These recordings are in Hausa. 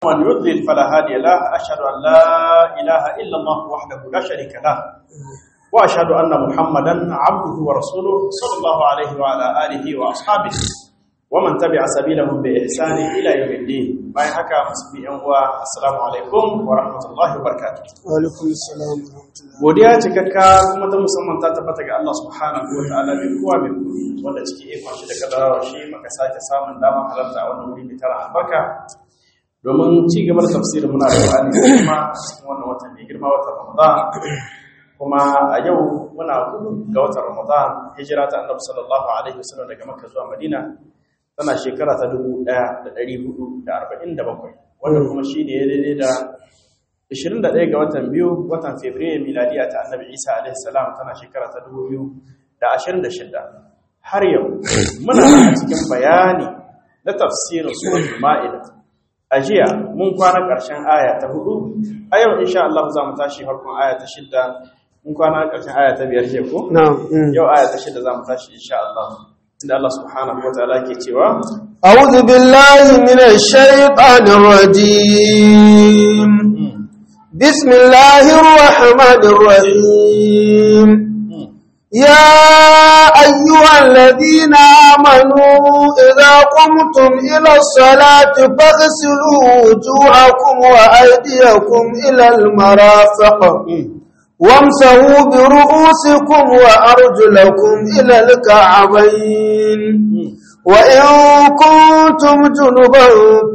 ومن يضلل فلا هادي له أشهد أن لا إله إلا الله وحده لا شريك له وأشهد أن محمدا عبده ورسوله صلى الله عليه وعلى آله وأصحابه ومن تبع سبيلهم بإحسان إلى يوم الدين ما يحكى مسبيئا والسلام عليكم ورحمة الله وبركاته Walaikun salam wa rahmatullah. godiya cikakka kuma ta musamman ta tabbata ga Allah subhanahu wa ta'ala mai kowa mai kudi wanda cikin ikon shi da kadarawa shi maka sake samun damar halarta a wannan wuri mai tara albarka domin ci gaba da tafsirin muna da Qur'ani da kuma cikin wannan watan mai girma watan Ramadan kuma a yau muna hudu ga watan Ramadan hijira ta Annabi sallallahu alaihi wasallam daga Makka zuwa Madina tana shekara ta 1447 wanda kuma shi ne ya daidai da 21 ga watan biyu watan Fabrairu miladiya ta Annabi Isa alaihi salam tana shekara ta 2026 har yau muna cikin bayani na tafsirin suratul Ma'idah a jiya mun kwana ƙarshen aya ta hudu a yau insha Allah za mu tashi farkon aya ta shidda mun kwana ƙarshen aya ta biyar ce ko Na'am. mm. yau aya ta shidda za mu tashi insha Allah inda Allah subhanahu wa ta'ala ke cewa أعوذ بالله من الشيطان الرجيم بسم الله الرحمن الرحيم يا أيها الذين آمنوا إذا قمتم إلى الصلاة فاغسلوا وجوهكم وأيديكم إلى المرافق وامسحوا برؤوسكم وأرجلكم إلى الكعبين وإن كنتم جنبا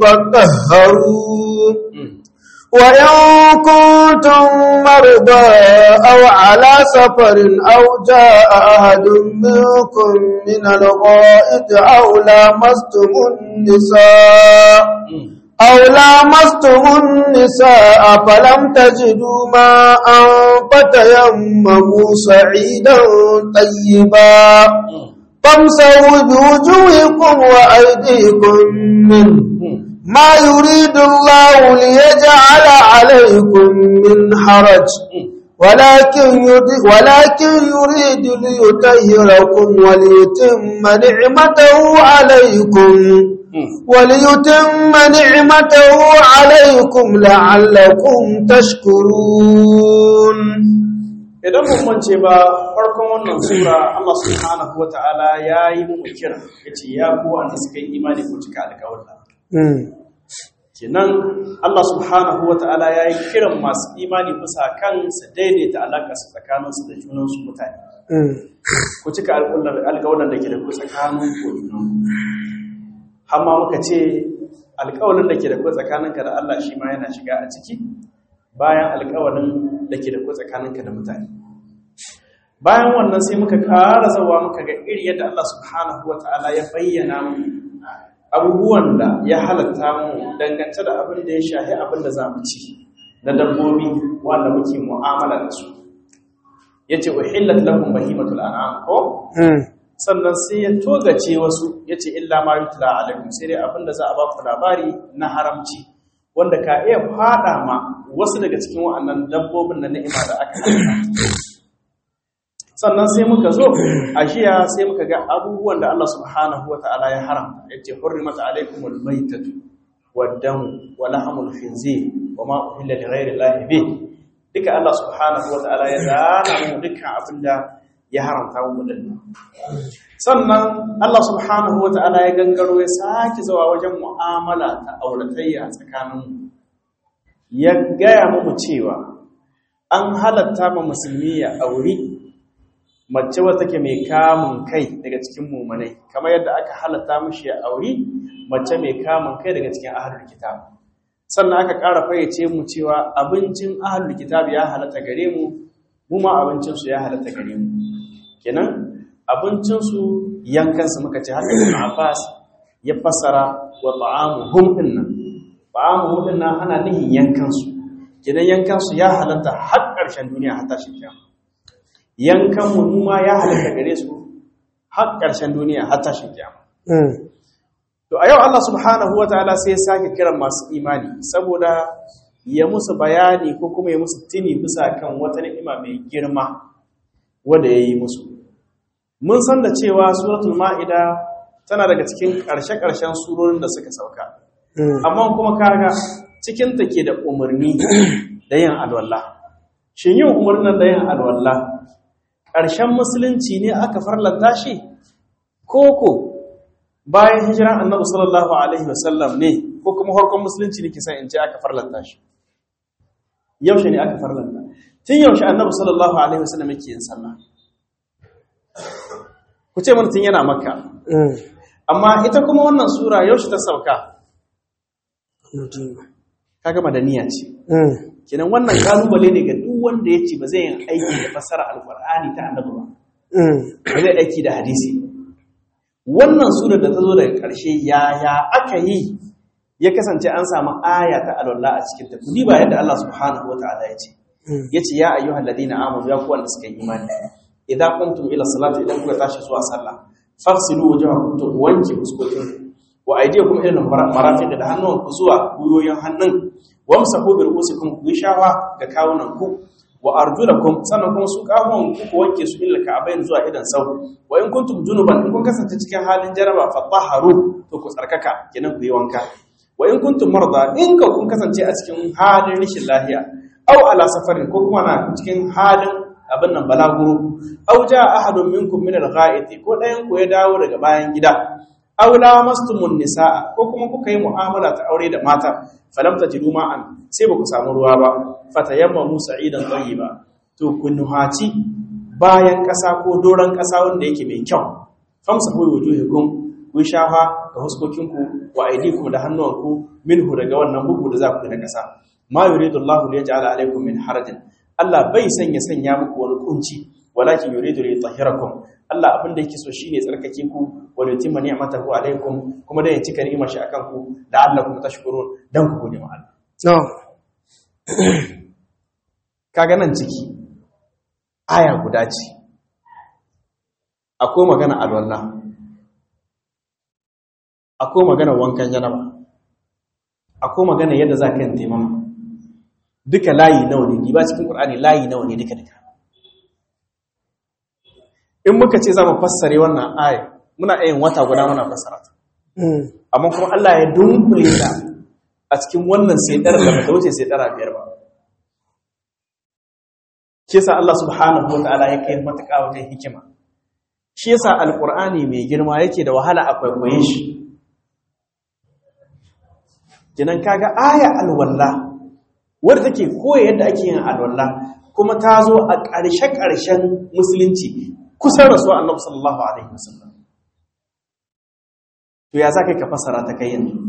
فطهروا وإن كنتم مرضى أو على سفر أو جاء أحد منكم من الغائط أو لامستم النساء أو لامستم النساء فلم تجدوا ماء فتيمموا صعيدا طيبا فامسحوا بوجوهكم وأيديكم منه ما يريد الله ليجعل عليكم من حرج ولكن يريد, ولكن يريد ليطهركم وليتم نعمته عليكم وليتم نعمته عليكم لعلكم تشكرون idan mun mance ba farkon wannan sura Allah subhanahu wa ta'ala ya yi mu kira yace ya ku wanda suka yi imani ku cika alƙawarin kenan Allah subhanahu wa ta'ala ya yi kiran masu imani bisa kan su daidaita alaƙa su tsakaninsu da junansu mutane ku cika alƙawarin da ke da ku tsakanin ku junan hamma muka ce alƙawarin da ke da ku tsakaninka da Allah shi ma yana shiga a ciki bayan alƙawarin da ke da ku tsakaninka da mutane bayan wannan sai muka ƙara zawa muka ga iri yadda Allah subhanahu wa ta'ala ya bayyana mu abubuwan da ya halatta mu dangance da abin da ya shahi abin da za mu ci na dabbobi wanda muke mu'amala da su yace uhillat lakum bahimatul an'am ko sannan sai ya togace wasu yace illa ma yutla alaikum sai dai abin da za a ba ku labari na haramci wanda ka iya fada ma wasu daga cikin wa'annan dabbobin na ni'ima da aka halatta sannan sai muka zo a jiya sai muka ga abubuwan da Allah subhanahu wata'ala ya haramta yace hurrimat alaykumul maytatu wad-damu wa lahmul khinzir wa ma uhilla li ghayri llahi bih duka Allah subhanahu wata'ala ya zana mu dukkan abinda ya haramta mu dinnan sannan Allah subhanahu wata'ala ya gangaro ya sake zuwa wajen mu'amala ta auratayya tsakanin ya gaya mu cewa an halatta ma musulmi ya auri mace wata ke mai kamun kai daga cikin mumanai kamar yadda aka halatta mishi ya auri mace mai kamun kai daga cikin ahlul kitab sannan aka ƙara fayyace mu cewa abincin ahlul kitab ya halatta gare mu mu ma abincin su ya halatta gare mu kenan abincin su yankan su muka ce har Ibn Abbas ya fassara wa ta'amuhum dinnan ta'amuhum dinnan ana nihin yankan su kenan yankan su ya halatta har ƙarshen duniya har tashin kiyama yankan mu ma ya halatta gare su har ƙarshen duniya har tashin kiyama to a yau Allah subhanahu wataala sai ya sake kiran masu imani saboda ya musu bayani ko kuma ya musu tuni bisa kan wata ni'ima mai girma wanda yayi musu mun san da cewa suratul ma'ida tana daga cikin ƙarshe-ƙarshen surorin da suka sauka amma kuma kaga cikin ta ke da umarni da yin alwala shin yin umarnin da yin alwala ƙarshen musulunci ne aka farlanta shi koko bayan hijiran annabi sallallahu alaihi wasallam ne ko kuma harkon musulunci ne kisan in ce aka farlanta shi yaushe ne aka farlanta tun yaushe annabi sallallahu alaihi wasallam yake yin sallah ku ce mana tun yana makka amma ita kuma wannan sura yaushe ta sauka kaga madaniya ce kenan wannan kalubale ne ga duk wanda ya ce ba zai yin aiki da fassara alqur'ani ta annabi ba ba zai aiki da hadisi wannan surar da ta zo daga ƙarshe yaya aka yi ya kasance an samu aya ta alwala a cikin ta kudi ba yadda Allah subhanahu wataala ya ce yace ya ayyuhal ladina amanu ya ku wanda suka yi imani idan kuntum ila salati idan kuka tashi zuwa sallah fasilu wujuhakum to wanke fuskokin wa aydiyakum ila marafiq da hannun ku zuwa guyoyin hannun wamsahu bi ru'usikum ku shawa ga kawunan ku wa arjulakum sannan kuma su kafon ku ku wanke su illa ka'abain zuwa idan sau wa in kuntum junuban in kun kasance cikin halin jaraba fatahharu to ku tsarkaka kenan ku yi wanka wa in kuntum marda in ka kun kasance a cikin halin rishin lahiya aw ala safarin ko kuma na cikin halin abin nan balaguro aw jaa ahadun minkum min al-gha'iti ko dayan ku ya dawo daga bayan gida aw lamastumun nisaa ko kuma kuka yi mu'amala ta aure da mata falam tajidu ma'an sai ba ku samu ruwa ba fatayammamu sa'idan tayyiba to kun nuhaci bayan ƙasa ko doron ƙasa wanda yake mai kyau famsa hu wujuhukum ku shafa ga huskokinku wa aydikum da hannuwanku minhu daga wannan bugu da za ku yi na ƙasa ma yuridu Allahu liyaj'ala alaykum min harajin Allah bai sanya sanya muku wani kunci walakin yuridu li yutahhirakum Allah abin da yake so shine tsarkake ku wa yutimma ni'matahu alaykum kuma da ya cika ni'imar shi akan ku la'allakum tashkurun dan ku gode ma Allah no kaga nan ciki aya guda ce akwai magana alwala akwai magana wankan janaba akwai magana yadda za ka yin taimama duka layi nawa ne ba cikin ƙur'ani layi nawa ne duka duka in muka ce za mu fassare wannan aya muna yin wata guda muna fassara ta amma kuma Allah ya dunkule ta a cikin wannan sai ɗara da bata wuce sai ɗara biyar ba shi yasa Allah subhanahu wa ta'ala ya kai matuƙa wajen hikima shi yasa alƙur'ani mai girma yake da wahala a kwaikwaye shi kinan kaga aya alwalla wadda take koya yadda ake yin alwalla kuma ta zo a ƙarshe-ƙarshen musulunci kusan rasuwa annabi sallallahu alaihi wasallam to ya za ka fasara ta kai yanzu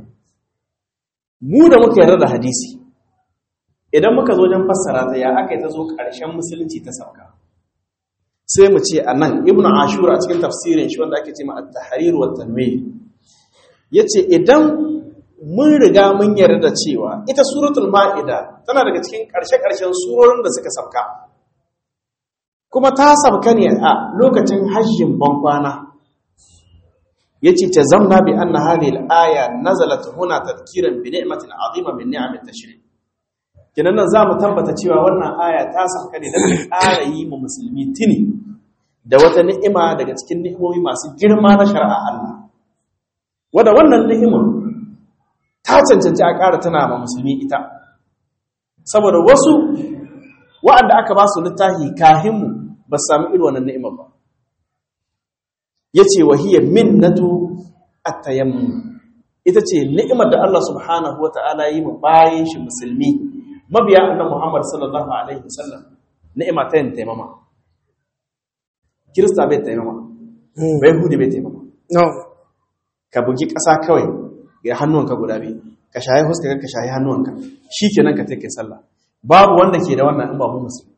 mu da muka yarda da hadisi idan muka zo wajen fassara ta ya aka yi ta zo ƙarshen musulunci ta sauka sai mu ce a nan ibn ashura a cikin tafsirin shi wanda ake ce ma at-tahrir wa tanwir yace idan mun riga mun yarda da cewa ita suratul ma'ida tana daga cikin ƙarshe-ƙarshen surorin da suka sauka kuma ta sauka ne a lokacin hajjin bankwana yace ta zamna bi anna hadhihi al-aya nazalat huna tadhkiran bi ni'matin 'azima min ni'amit tashri' kinan nan zamu tabbata cewa wannan aya ta sauka ne dan ƙara yi mu musulmi tuni da wata ni'ima daga cikin ni'imomi masu girma na shari'a Allah wanda wannan ni'imar ta cancanci a ƙara tana ma musulmi ita saboda wasu wa'anda aka ba su littafi kahinmu ba su sami irin wannan ni'imar ba ya ce wahiyar minnatu at-tayammum ita ce ni'imar da Allah subhanahu wa ta'ala yi mu bayan shi musulmi mabiya annan Muhammad sallallahu alaihi wasallam ni'ima ta yin taimama kirista bai taimama bai hudu bai taimama no ka bugi ƙasa kawai ga hannuwanka guda biyu ka shayi huska ka shayi hannuwanka shi kenan ka take sallah babu wanda ke da wannan in ba mu musulmi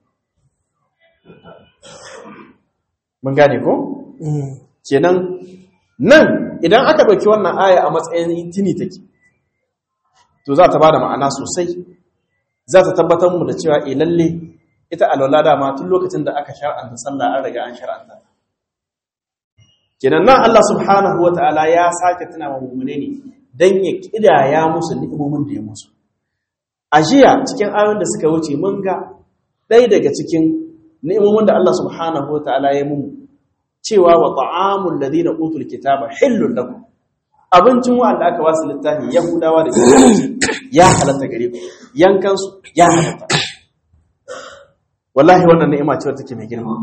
mun gane ko kenan nan idan aka ɗauki wannan aya a matsayin tini take to za ta ba da ma'ana sosai za ta tabbatar mu da cewa e lalle ita alwala dama tun lokacin da aka shar'anta sallah an riga an shar'anta kenan nan Allah subhanahu wata'ala ya sake tuna wa mu'mine ne dan ya kidaya musu ni'imomin da ya musu a jiya cikin ayoyin da suka wuce mun ga ɗaya daga cikin ni'imomin da Allah subhanahu wata'ala ya mu cewa wa ta'amul ladina utul kitaba hillun lakum abincin wa'anda aka wasu littafi yahudawa da kiristoci ya halatta gare ku yankansu ya halatta wallahi wannan ni'ima ce wadda take mai girma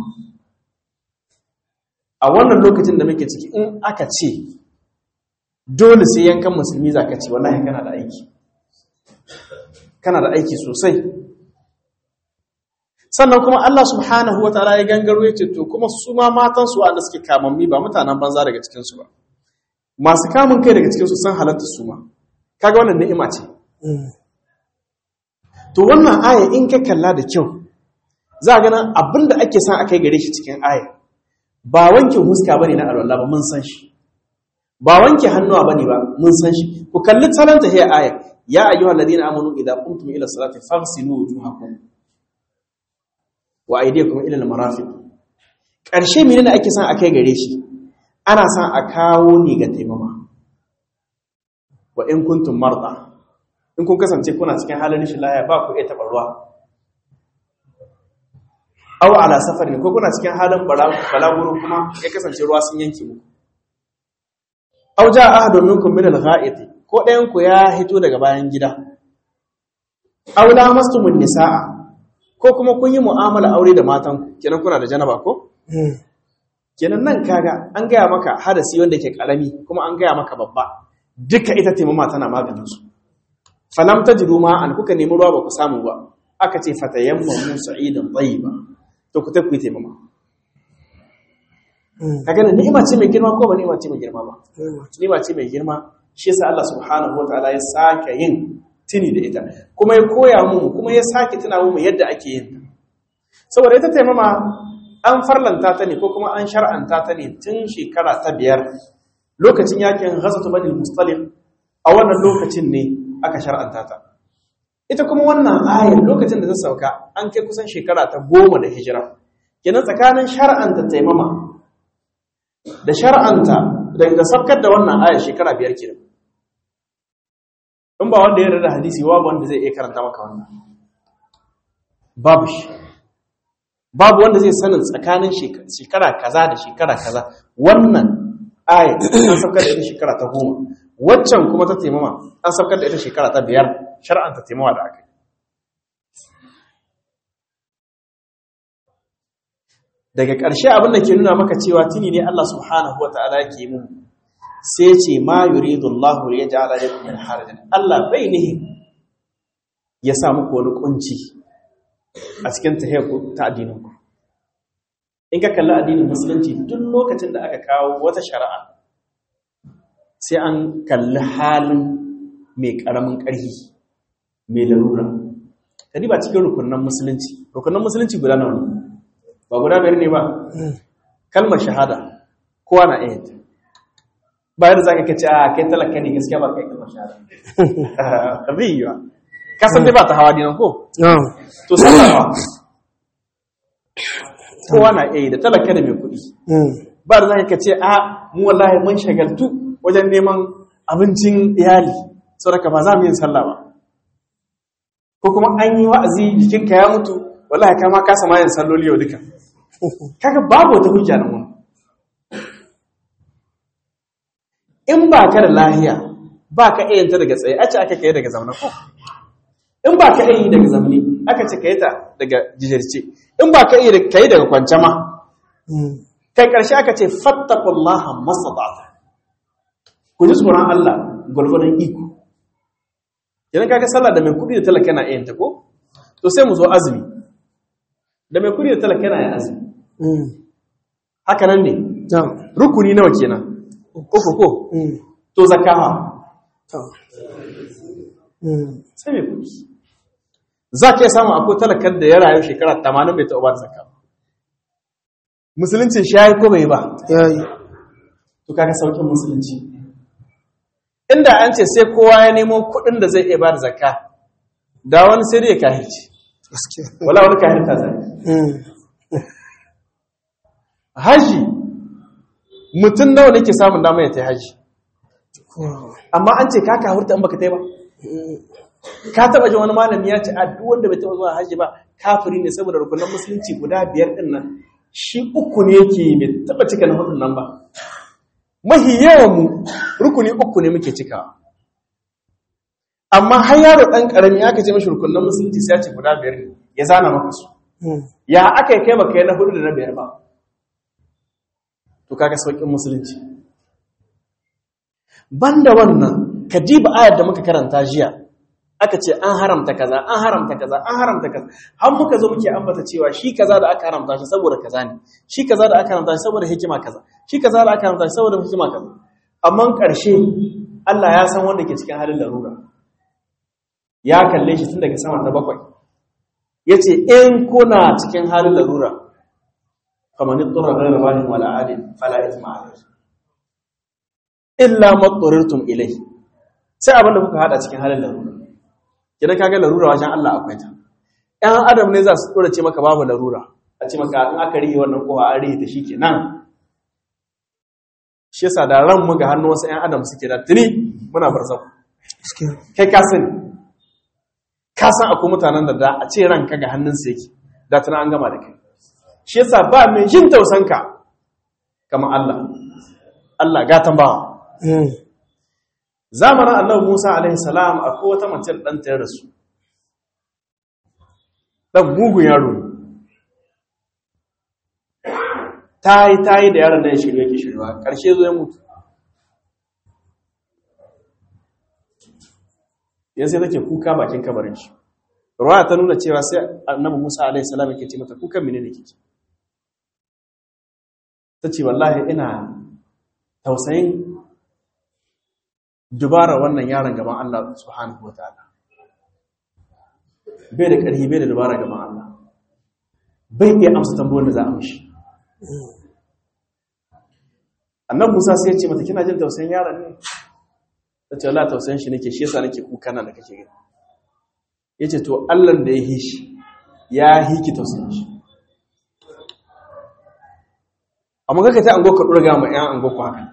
a wannan lokacin da muke ciki in aka ce dole sai yankan musulmi za ka ci wallahi kana da aiki kana da aiki sosai sannan kuma Allah subhanahu wa ta'ala ya gangaro ya ce to kuma su ma matan su wanda suke kamammi ba mutanen banza daga cikin su ba masu kamun kai daga cikin su sun halatta su ma kaga wannan ni'ima ce to wannan aya in ka kalla da kyau za a ganin abinda ake son akai gare shi cikin aya ba wanke huska bane na alwala ba mun san shi ba wanke hannuwa bane ba mun san shi ku kalli talanta hiya aya ya ayyuhal ladina amanu idza qumtum ila salati faghsilu wujuhakum wa aydiyakum ila al-marafiq karshe menene ake son akai gare shi ana son a kawo ni ga taimama wa in kuntum marda in kun kasance kuna cikin halin shi laya ba ku iya taɓa ruwa aw ala safarin ko kuna cikin halin balaguro kuma ya kasance ruwa sun yanke muku aw jaa ahadun minkum min al-gha'it ko ɗayan ku ya hito daga bayan gida aw lamastumun nisaa ko kuma kun yi mu'amala aure da matan ku kenan kuna da janaba ko kenan nan kaga an gaya maka hadasi wanda ke karami kuma an gaya maka babba duka ita taimama tana maganin su falam tajidu ma an kuka nemi ruwa ba ku samu ba aka ce fatayammamu sa'idan tayyiba to ku tafi taimama kaga ne ni'ima ce mai girma ko ba ni'ima ce mai girma ba ni'ima ce mai girma shi yasa Allah subhanahu wataala ya sake yin tuni da ita kuma ya koya mu kuma ya sake tuna mu yadda ake yin ta saboda ita taimama an farlanta ta ne ko kuma an shar'anta ta ne tun shekara ta biyar lokacin yakin ghazatu bani mustalif a wannan lokacin ne aka shar'anta ta ita kuma wannan ayar lokacin da ta sauka an kai kusan shekara ta goma da hijira kenan tsakanin shar'anta taimama da shar'anta da sabkar da wannan ayar shekara biyar kenan in ba wanda ya rada hadisi babu wanda zai iya karanta maka wannan babu shi babu wanda zai sanin tsakanin shekara kaza da shekara kaza wannan ayar an sabkar da ita shekara ta goma waccan kuma ta taimama an sabkar da ita shekara ta biyar shar'anta taimawa da aka yi daga ƙarshe abin da ke nuna maka cewa tuni ne Allah subhanahu wa ta'ala ke mu sai ce ma yuridu Allah ya ja'ala lakum min harajin Allah bai nihi ya sa muku wani kunci a cikin tahiyyaku ta addinin ku in ka kalli addinin musulunci duk lokacin da aka kawo wata shari'a sai an kalli halin mai ƙaramin ƙarfi mai larura kadi ba cikin rukunan musulunci rukunan musulunci guda nawa ne ba guda biyar ne ba kalmar shahada kowa na iya ta bayan da za ka kace a kai talaka ne gaskiya ba kai kalmar shahada zai yi ba kasan dai ba ta hawa dinan ko to sallafa kowa na iya da talaka da mai kuɗi ba da za ka kace a mu wallahi mun shagaltu wajen neman abincin iyali saboda ba za mu yin sallah ba ko kuma an yi wa'azi jikinka ya mutu wallahi ka ma kasa mayan salloli yau duka kaga babu wata hujja nan wani in ba ka da lahiya ba ka iya ta daga tsaye a ce aka kai daga zaune ko in ba ka iya yi daga zaune aka ce ka yi ta daga jijirce in ba ka iya ka yi daga kwance ma kai karshe aka ce fattakullaha mastata'ta ku ji tsoron Allah gwargwadon iko idan kaga sallah da mai kudi da talaka yana yin ta ko to sai mu zo azumi da mai kudi da talaka yana yin azumi haka nan ne rukuni nawa kenan uku ko to zakaha sai mai kudi za ka iya samun akwai talakan da ya rayu shekara 80 bai taɓa ba da zakka musuluncin shi ya yi ko bai ba ya yi to kaga saukin musulunci inda an ce sai kowa ya nemo kuɗin da zai iya ba da zakka da wani sai dai ya kahirci gaskiya wala wani kahirta zai haji mutum nawa ne ke samun dama ya ta haji amma an ce ka kahurta in baka ta ba ka taba jin wani malami ya ce a duk wanda bai taba zuwa haji ba kafiri ne saboda rukunan musulunci guda biyar din nan shi uku ne yake bai taba cika na hudun nan ba mahi yawan mu rukuni uku ne muke cikawa amma har yaro ɗan ƙarami aka ce mashi rukunan musulunci sai ya ce guda biyar ne ya zana maka su ya aka yi kai baka yi na hudu da na biyar ba to kaga sauƙin musulunci banda wannan ka diba ayar da muka karanta jiya aka ce an haramta kaza an haramta kaza an haramta kaza har muka zo muke ambata cewa shi kaza da aka haramta shi saboda kaza ne shi kaza da aka haramta shi saboda hikima kaza shi kaza da aka haramta shi saboda hikima kaza amma ƙarshe Allah ya san wanda ke cikin halin larura ya kalle shi tun daga sama ta bakwai yace in kuna cikin halin larura faman ittara ghayra baghin wala adin fala ithma alayhi illa matsarirtum ilai sai abin da kuka hada cikin halin larura kidan kaga larura wajen Allah akwai ta ɗan adam ne za su dora ce maka babu larura a ce maka in aka rihe wannan kowa an rihe ta shikenan shi yasa da ran mu ga hannu wasu ɗan adam suke da tuni muna barzau kai ka sani ka san akwai mutanen da da a ce ranka ga hannunsa yake da tuna an gama da kai shi yasa ba mai jin tausanka kamar Allah Allah gatan bawa zamanin annabi Musa alaihi salam akwai wata mace da ɗanta ya rasu ɗan mugun yaro ne ta yi ta yi da yaron da ya shirya ke shirya ƙarshe zo ya mutu yan sai take kuka bakin kabarin shi ruwa ta nuna cewa sai annabi Musa alaihi salam yake ce mata kukan mene ne kike ta ce wallahi ina tausayin dubara wannan yaron gaban Allah subhanahu wa ta'ala bai da ƙarfi bai da dubara gaban Allah bai iya amsa tambayar da za a mishi annan musa sai ya ce mata kina jin tausayin yaron ne ta ce Allah tausayin shi nake shi yasa nake kuka nan da kake gani ya ce to Allah da ya hi shi ya hiki tausayin shi amma kaka ta ango ka ɗora gama 'yan ango ku haka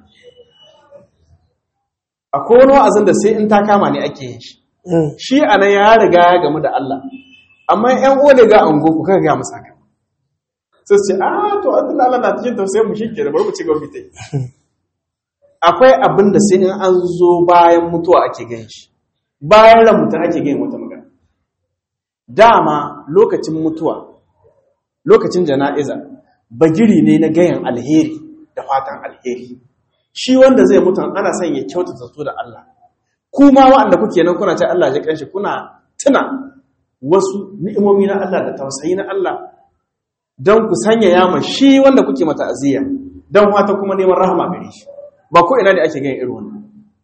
akwai wani wa'azin da sai in ta kama ne ake yin shi shi a nan ya riga ya gamu da Allah amma ‘yan ole ga ango ku kaga ga musa ka sai ce a to abin Allah na cikin tausayin mu shi ke da bari mu ci gaba ta yi akwai abin da sai in an zo bayan mutuwa ake gan shi bayan ran mutum ake gan wata magana dama lokacin mutuwa lokacin jana'iza bagiri ne na gayan alheri da fatan alheri shi wanda zai mutu ana son ya kyautata zato da Allah kuma waɗanda kuke nan kuna ce Allah ya kanshi kuna tuna wasu ni'imomi na Allah da tausayi na Allah don ku sanya yama shi wanda kuke mata aziya don wata kuma neman rahama gare shi ba ko ina ne ake ganin irin wannan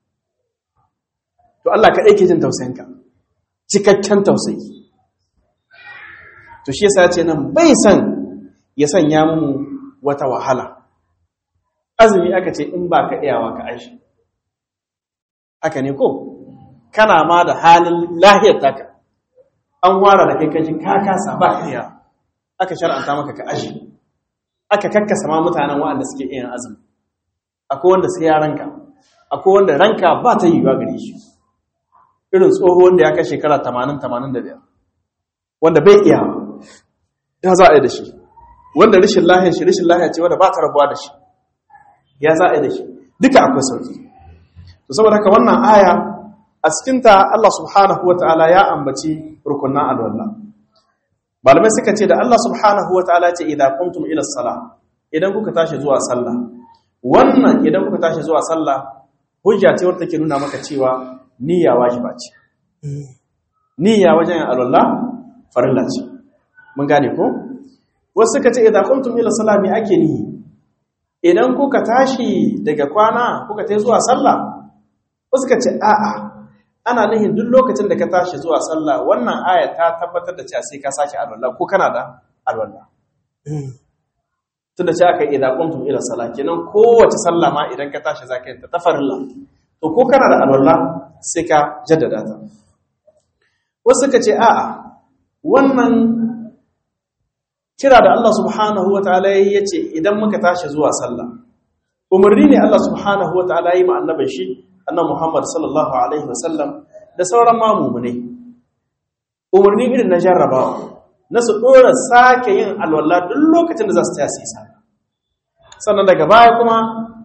to Allah ka ke jin tausayinka cikakken tausayi to shi yasa ce nan bai san ya sanya mu wata wahala azumi aka ce in ba ka iyawa ka aishi haka ne ko kana ma da halin lahiyar taka an wara da kai kaji ka kasa ba ka iya aka shar'anta maka ka ashi aka kakkasa ma mutanen waɗanda suke iya azumi akwai wanda sai ya ranka akwai wanda ranka ba ta yiwuwa gare shi irin tsoho wanda ya kai shekara 80-85 wanda bai iya ya za a yi da shi wanda rishin lahiyar shi rishin lahiyar ce wanda ba ta rabuwa da shi ya za a yi da shi duka akwai sauki to saboda haka wannan aya a cikinta Allah subhanahu wa ta'ala ya ambaci rukunan alwallah malamai suka ce da Allah subhanahu wa ta'ala ce idan kuntum ila salah idan kuka tashi zuwa sallah wannan idan kuka tashi zuwa sallah hujja ce wadda take nuna maka cewa niyya wajiba ce niyya wajen alwallah farilla ce mun gane ko wasu suka ce idan kuntum ila salah me ake nihi idan kuka tashi daga kwana kuka tai zuwa sallah wasu ka ce a'a ana nihin duk lokacin da ka tashi zuwa sallah wannan aya ta tabbatar da cewa sai ka sake alwala ko kana da alwala tunda ce aka idza qumtum ila salah kenan kowace sallah ma idan ka tashi zaka yi ta tafarilla to ko kana da alwala sai ka jaddada ta wasu ka ce a'a wannan kira da Allah subhanahu wataala ya ce idan muka tashi zuwa sallah umarni ne Allah subhanahu wataala yi ma annabin shi annabi Muhammad sallallahu alaihi wasallam da sauran mamumune umarni irin na jarrabawa na su dora sake yin alwala duk lokacin da za su tasi sallah sannan daga baya kuma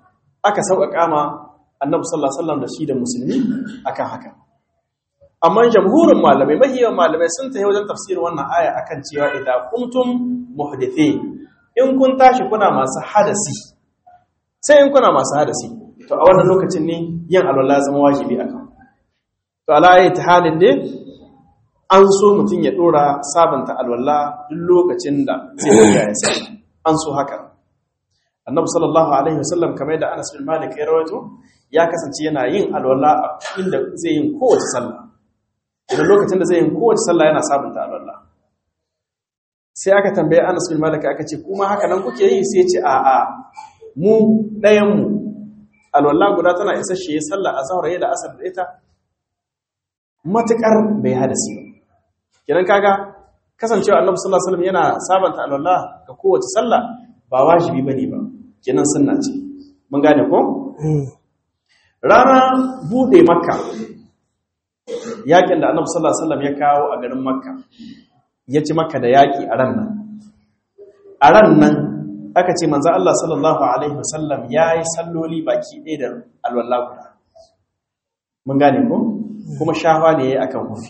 aka sauƙaƙa ma annabi sallallahu alaihi wasallam da shi da musulmi akan haka amma jamhurin malamai mahiyan malamai sun tafi wajen tafsirin wannan aya akan cewa idan kuntum muhdithin in kun tashi kuna masu hadasi sai in kuna masu hadasi to a wannan lokacin ne yin alwala zama wajibi akan to ala ta halin dai an so mutum ya dora sabanta alwala duk lokacin da zai riga ya sai an so haka annabi sallallahu alaihi wasallam kamar yadda Anas bin Malik ya rawaito ya kasance yana yin alwala a inda zai yin kowace sallah idan lokacin da zai yin kowace sallah yana sabunta alwala sai aka tambaye Anas bin Malik aka ce kuma haka nan kuke yi sai ya ce a'a mu ɗayan mu alwala guda tana isa shi ya sallah azhar ya da asar da ita matukar bai hadasi ba kidan kaga kasancewa Annabi sallallahu alaihi wasallam yana sabanta alwala ga kowace sallah ba wajibi bane ba kenan sunna ce mun gane ko rana bude makka yakin da Annabi sallallahu alaihi wasallam ya kawo a garin makka ya ci makka da yaki a ran nan a ran nan aka ce manzo Allah sallallahu alaihi wasallam yayi salloli baki ɗaya da alwala guda mun gane ko kuma shafa ne yayi akan hufi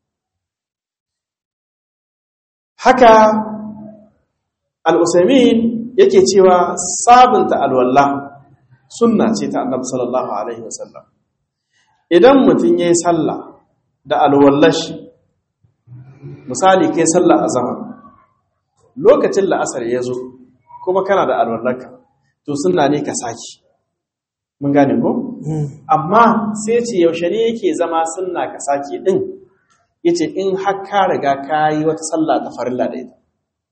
haka al-usaymin yake cewa sabunta alwala sunna ce ta annabi sallallahu alaihi wasallam idan mutum yayi sallah da alwallashi misali kai sallah azhar lokacin la'asar ya zo kuma kana da alwallarka to sunna ne ka saki mun gane ko amma sai ce yaushe ne yake zama sunna ka saki din yace in har ka riga ka yi wata sallah ta farilla da ita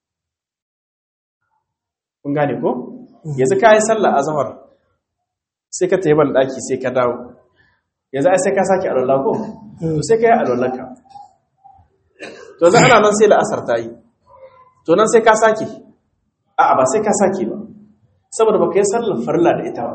kun gane ko yanzu ka yi sallah azhar sai ka tayi ban daki sai ka dawo yanzu ai sai ka saki alwala ko to sai ka yi alwallarka to yanzu ana nan sai la'asar ta yi to nan sai ka saki a'a ba sai ka saki ba saboda baka yi sallar farilla da ita ba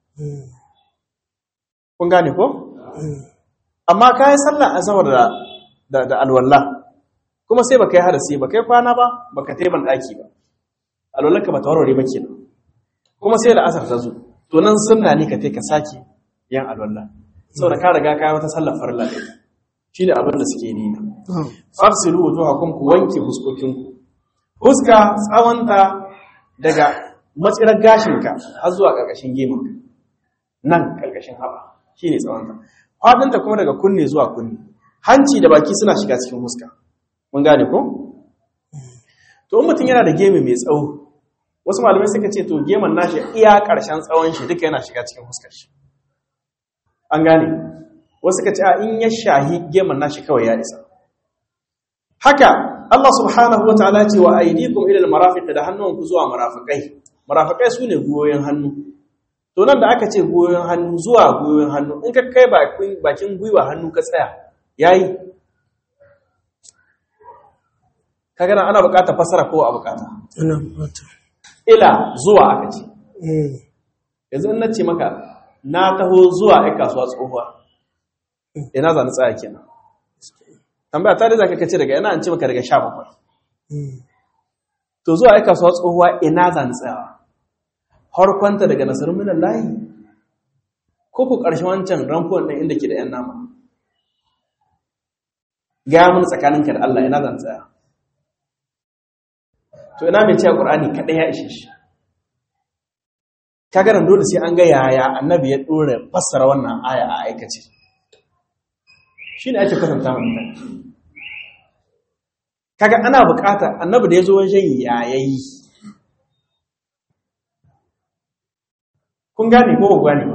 kun gane ko amma ka yi sallar azhar da da alwala kuma sai baka yi hadasi baka yi kwana ba baka tayi ban daki ba alwallarka ba ta warware ba kenan kuma sai da asar ta zo to nan sunna ne ka tai ka saki yan alwala saboda ka riga ka yi wata sallar farilla da ita shine abin da suke nuna fafsilu wujuhakum ku wanke huskokinku huska tsawonta daga matsirar gashinka har zuwa ƙarƙashin gemunka nan ƙarƙashin haɓa shi ne tsawonta faɗinta kuma daga kunne zuwa kunne hanci da baki suna shiga cikin huska mun gane ko? to in mutum yana da gemi mai tsawo wasu malamai suka ce to geman nashi iya ƙarshen tsawon shi duka yana shiga cikin huskar shi an gane wasu suka ce a in ya shahi geman nashi kawai ya isa haka Allah subhanahu wa ta'ala ce wa aidikum ila al-marafiq da hannunku zuwa marafikai marafikai sune goyoyin hannu to nan da aka ce goyoyin hannu zuwa goyoyin hannu in ka kai bakin bakin gwiwa hannu ka tsaya yayi kaga nan ana buƙatar fasara ko a buƙata Ina bukata. ila zuwa aka ce yanzu in nace maka na taho zuwa ai kasuwa tsohuwa ina za ni tsaya kenan tambaya ta da zaka kace daga ina an ce maka daga 17 to zuwa ai kasuwa tsohuwa ina za ni tsayawa harkwanta daga nasarar minan layi ko ku ƙarshen wancan ramfuwan ɗin inda ke da ‘yan nama gaya mun tsakaninka da Allah ina zan tsaya to ina mai cewa ƙur'ani kaɗai ya ishe shi kagaran dole sai an ga yaya annabi ya ɗora fassara wannan aya a aikace shi ne ake kwatanta wa mutane kaga ana bukata annabi da ya zo wajen yayayi kun gane ko ba gane ba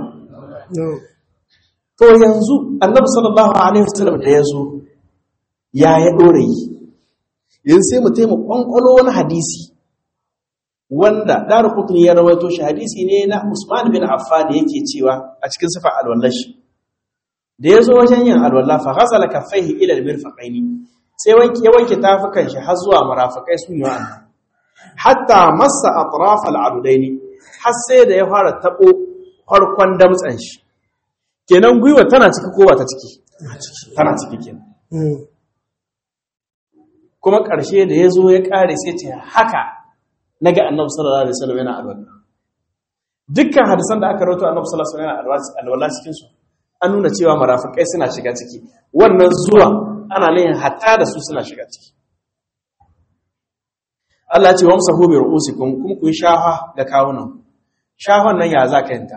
to yanzu annabi sallallahu alaihi wasallam da ya zo ya ya dore yi yanzu sai mu taimaka kwankwalo wani hadisi wanda daru kutuni ya rawaito shi hadisi ne na Usman bin Affan yake cewa a cikin sifa alwallashi da ya zo wajen yin alwallah fa ghasala kaffaihi ila almirfaqaini sai wanke ya wanke tafukan shi har zuwa marafikai su ne wannan hatta massa atraf al'adudaini har sai da ya fara tabo farkon damtsan shi kenan gwiwa tana ciki ko ba ta ciki tana ciki kenan kuma ƙarshe da ya zo ya ƙare sai ce haka naga annabi sallallahu alaihi wasallam yana alwala dukkan hadisan da aka rawaito annabi sallallahu alaihi wasallam alwala cikin su an nuna cewa marafikai suna shiga ciki wannan zuwa ana nihin hatta da su suna shiga ciki Allah ya ce wa musahu bi ru'usikum kuma ku yi shafa ga kawunan shafan nan ya za ka yanta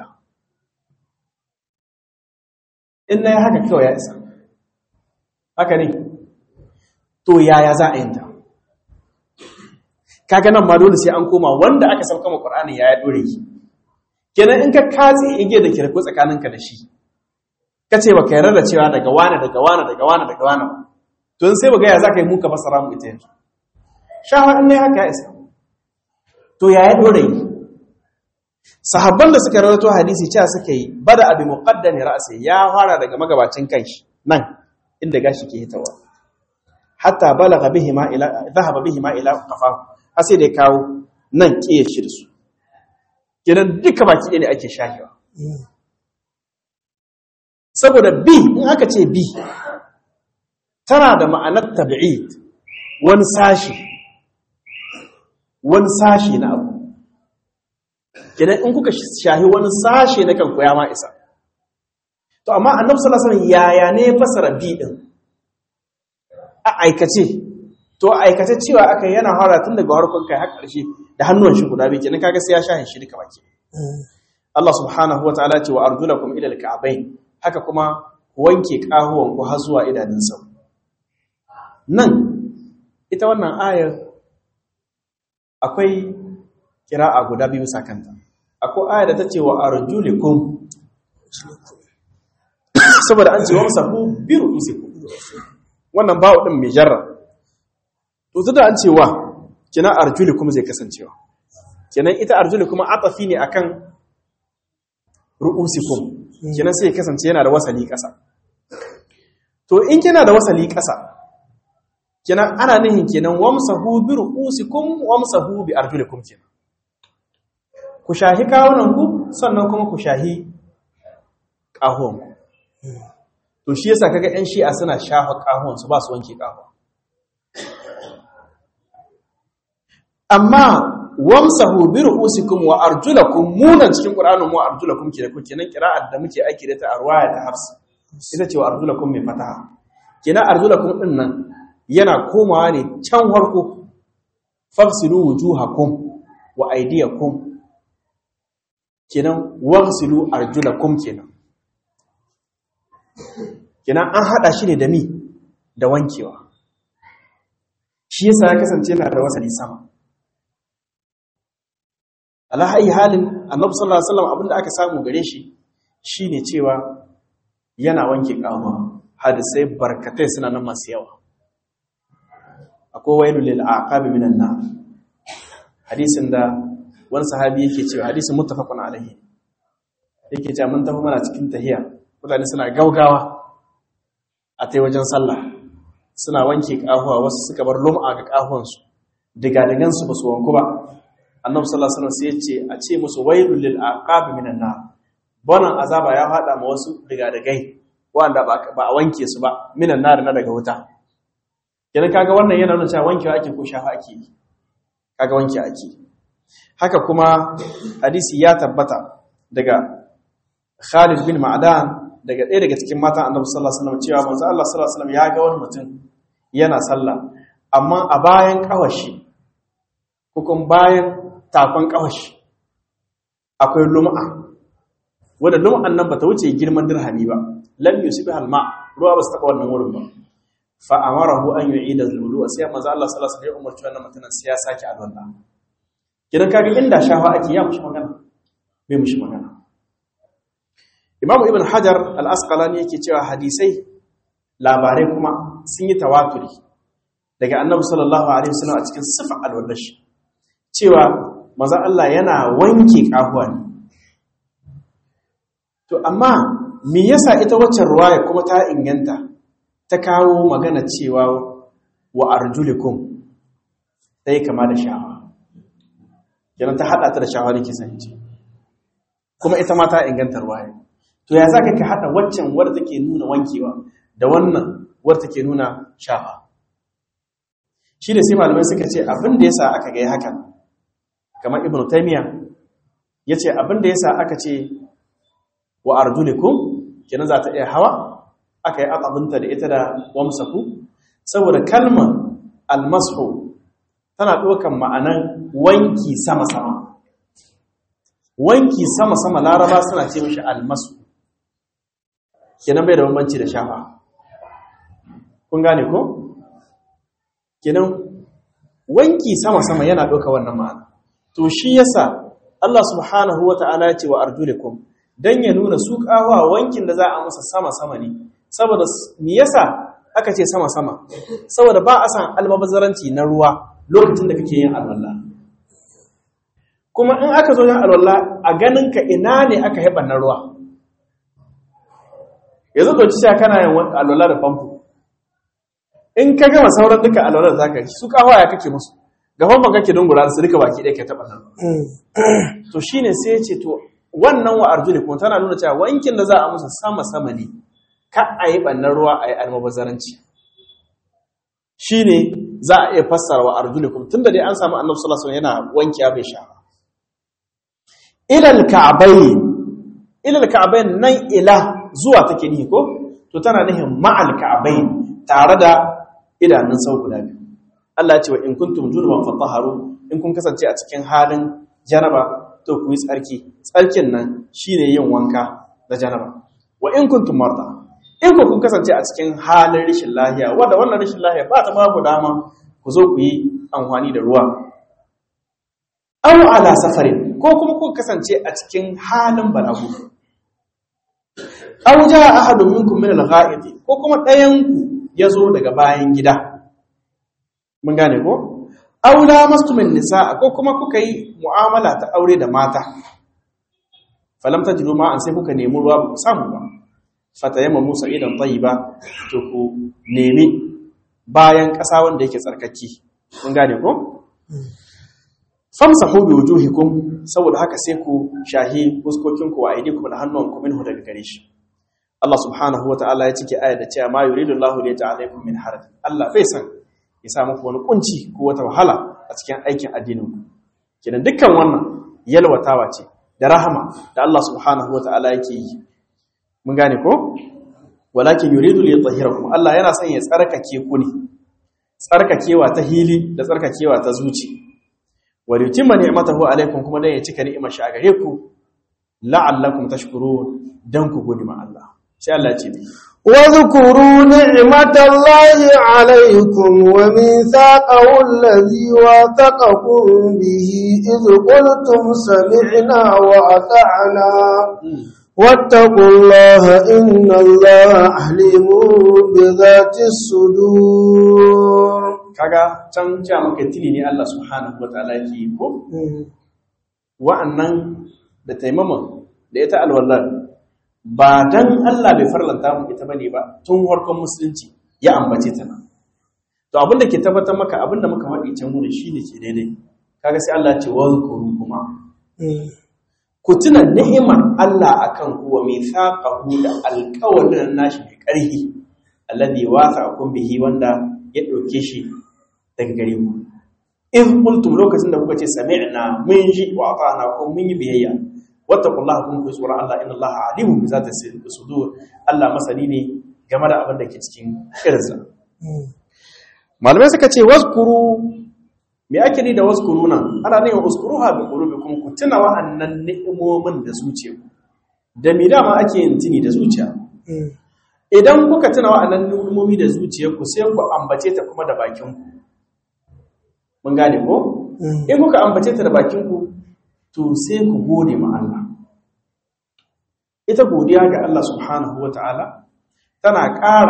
in na yi haka kawai ya isa haka ne to yaya za a yanta kaga nan ma dole sai an koma wanda aka sauka ma Qur'ani ya ya dore ki kenan in ka katse ige da kirko tsakaninka da shi kace baka yarda da cewa daga wani daga wani daga wani daga wani to sai baga ya zaka yi muka fasara mu ita yanzu shawar ne haka ya isa to ya ya dore yi sahabban da suka rawaito hadisi cewa suka yi bada abi muqaddami ra'si ya fara daga magabacin kanshi nan inda gashi ke hitawa hatta balagha bihi ma ila dhahaba bihi ma ila qafa har sai da kawo nan kiye shi da su kenan duka baki ne ake shahiwa saboda bi in aka ce bi tana da ma'anar tabi'id wani sashi wani sashi na abu kenan in kuka shahi wani sashi na kanku ya ma isa to amma annabi sallallahu alaihi wasallam yaya ne fasara bi din a aikace to aikace cewa aka yana fara tun daga harkon kai har ƙarshe da hannuwan shi guda biyu kenan kaga sai ya shahin shi duka baki Allah subhanahu wa ta'ala ce wa arjulakum ila al-ka'bayn haka kuma wanke kahuwan ku har zuwa idanun sau nan ita wannan ayar akwai kira'a guda biyu sakanta akwai ayar da ta ce wa arjulikum saboda an ce wa musahu bi ru'usikum wannan bawo din mai jarra to tunda an ce wa kina arjulikum zai kasancewa kenan ita arjulikum atafi ne akan ru'usikum kenan sai kasance yana da wasali ƙasa to in kina da wasali ƙasa kenan ana nihin kenan wamsahu bi ru'usikum wamsahu bi arjulikum kenan ku shahi kawunan ku sannan kuma ku shahi ƙahon ku to shi yasa kaga ƴan shi'a suna shafa ƙahon su ba su wanke ƙahon amma wamsahu bi ru'usikum wa arjulakum munan cikin qur'anin mu arjulakum ke da kuke nan qira'ar da muke aiki da ta arwaya ta hafs ita ce wa arjulakum mai fataha kenan arjulakum din nan yana komawa ne can farko fafsilu wujuhakum wa aydiyakum kenan wagsilu arjulakum kenan kenan an hada shi ne da mi da wankewa shi yasa ya kasance yana da wasali sama alahayi halin annabi sallallahu alaihi wasallam abinda aka samu gare shi shine cewa yana wanke kawo hadisai barkatai suna nan masu yawa akwai wailu lil aqabi minan nar hadisin da wani sahabi yake cewa hadisin muttafaqun alaihi yake cewa mun tafi mana cikin tahiya mutane suna gaugawa a tai wajen sallah suna wanke kahuwa wasu suka bar lum'a ga kahuwansu diga digansu ba su wanku ba annabi sallallahu alaihi wasallam sai ya ce a ce musu wailul lil aqab minan nar bonan azaba ya fada ma wasu daga dagai wanda ba a wanke su ba minan nar na daga wuta kenan kaga wannan yana nuna cewa wankewa ake ko shafa ake kaga wanke ake haka kuma hadisi ya tabbata daga Khalid bin Ma'dan daga ɗaya daga cikin matan Annabi sallallahu alaihi wasallam cewa manzo Allah sallallahu alaihi wasallam ya ga wani mutum yana sallah amma a bayan kawashi hukun bayan takon kawashi akwai lum'a wadda lum'an nan bata wuce girman dirhami ba lam yusbi halma ruwa ba su taba wannan wurin ba fa amarahu an yu'ida al-wudu sai manzo Allah sallallahu alaihi wasallam ya umarci wannan mutumin sai ya sake alwala kidan kaga inda shafa ake ya mushi magana bai mushi magana Imam Ibn Hajar al-Asqalani yake cewa hadisai labarai kuma sun yi tawaturi daga Annabi sallallahu alaihi wasallam a cikin sifa alwallashi cewa maza Allah yana wanke kahuwa ne. To, amma me yasa ita waccan ruwaya kuma ta inganta ta kawo magana cewa wa arjulikum ta yi kama da shawa. Yana ta haɗa ta da shawa da kisan ce. Kuma ita ma ta inganta ruwaya. To, ya za ka ka haɗa waccan wadda take nuna wankewa da wannan wadda take nuna shawa. Shi da sai malamai suka ce abin da yasa aka gai hakan kamar ibn taymiya yace abin da yasa aka ce wa arjulikum kenan za ta iya hawa aka yi akabinta da ita da wamsaku saboda kalmar almasu tana ɗaukan ma'anan wanki sama-sama wanki sama-sama laraba suna ce mishi almasu kenan bai da bambanci da shafa kun gane ko? kenan wanki sama-sama yana ɗauka wannan ma'ana to shi yasa Allah subhanahu wa ta'ala ya ce wa arjulikum don ya nuna su kawa wankin da za a masa sama-sama ne saboda me yasa aka ce sama-sama saboda ba a san almabazzaranci na ruwa lokacin da kake yin alwala kuma in aka zo yin alwala a ganin ka ina ne aka haɓa na ruwa yanzu ɗauki sha kana yin alwala da famfo in ka gama sauran duka alwala da zaka su kawa ya kake musu ga famfon kake dungura su duka baki ɗaya ke taɓa nan to shine sai ya ce to wannan wa arjulikum tana nuna cewa wankin da za a musu sama sama ne ka a yi ɓannan ruwa a yi almabazaranci shi ne za a iya fassara wa arjulikum tun da dai an samu annabi sallallahu alaihi yana wanki bai sha ilal ka'bayn ilal ka'bayn nan ila zuwa take ni ko to tana nihin ma'al ka'bayn tare da idanun sau guda biyu Allah ya ce wa in kuntum junuban fatahharu in kun kasance a cikin halin janaba to ku yi tsarki tsarkin nan shine yin wanka da janaba wa in kuntum marda in ku kun kasance a cikin halin rashin lahiya wanda wannan rashin lahiya ba ta babu dama ku zo ku yi amfani da ruwa aw ala safarin ko kuma ku kasance a cikin halin balagu aw jaa ahadun minkum min al-gha'id ko kuma ɗayan ku yazo daga bayan gida mun gane ko aw lamastumin nisaa ko kuma kuka yi mu'amala ta aure da mata falam tajidu ma an sai kuka nemi ruwa ba ku samu ba fatayamma musa idan tayyiba to ku nemi bayan ƙasa wanda yake tsarkaki kun gane ko famsahu bi wujuhikum saboda haka sai ku shahi fuskokin ku wa aydikum da hannuwanku minhu daga gare shi Allah subhanahu wataala ya cike ayar da cewa ma yuridu Allahu li ta'alaykum min haraj Allah bai san ya sa muku wani kunci ko wata wahala a cikin aikin addinin ku kidan dukkan wannan yalwatawa ce da rahama da Allah subhanahu wataala yake yi mun gane ko walakin yuridu li yutahhirakum Allah yana son ya tsarkake ku ne tsarkakewa ta hili da tsarkakewa ta zuci wal yutimma ni'matahu alaykum kuma dan ya cika ni'imar shi a gare ku la'allakum tashkurun dan ku gode ma Allah sai Allah ce واذكروا نعمة الله عليكم وميثاقه الذي واثقكم به إذ قلتم سمعنا وأطعنا واتقوا الله إن الله عليم بذات الصدور kaga can cewa maka tili ne Allah subhanahu wataala yake ko wa'annan da taimama da ita alwallar ba dan Allah bai farlanta mu ita bane ba tun harkon musulunci ya ambace ta nan to abinda ke tabbatar maka abinda muka faɗi can wurin shine ke daidai kaga sai Allah ya ce wa zkuru kuma ku tuna ni'imar Allah akan ku wa mithaqahu da alƙawarin nashi mai ƙarfi alladhi wasa'akum bihi wanda ya dauke shi daga gare ku in qultum lokacin da kuka ce sami'na mun ji wa ata'na ko mun yi biyayya wattaqullaha kun ku tsora Allah inna Allah alimun bi zati sudur Allah masani ne game da abin da ke cikin kirza malamai suka ce waskuru me ake ni da waskuru nan ana ne waskuruha bi qulubikum ku tuna wa'annan ni'imomin da zuciya da me dama ake yin tuni da zuciya idan kuka tuna wa'annan ni'imomi da zuciyarku sai ku ambace ta kuma da bakin ku mun gane ko in kuka ambace ta da bakin ku to sai ku gode ma Allah ita godiya ga Allah subhanahu wata'ala tana ƙara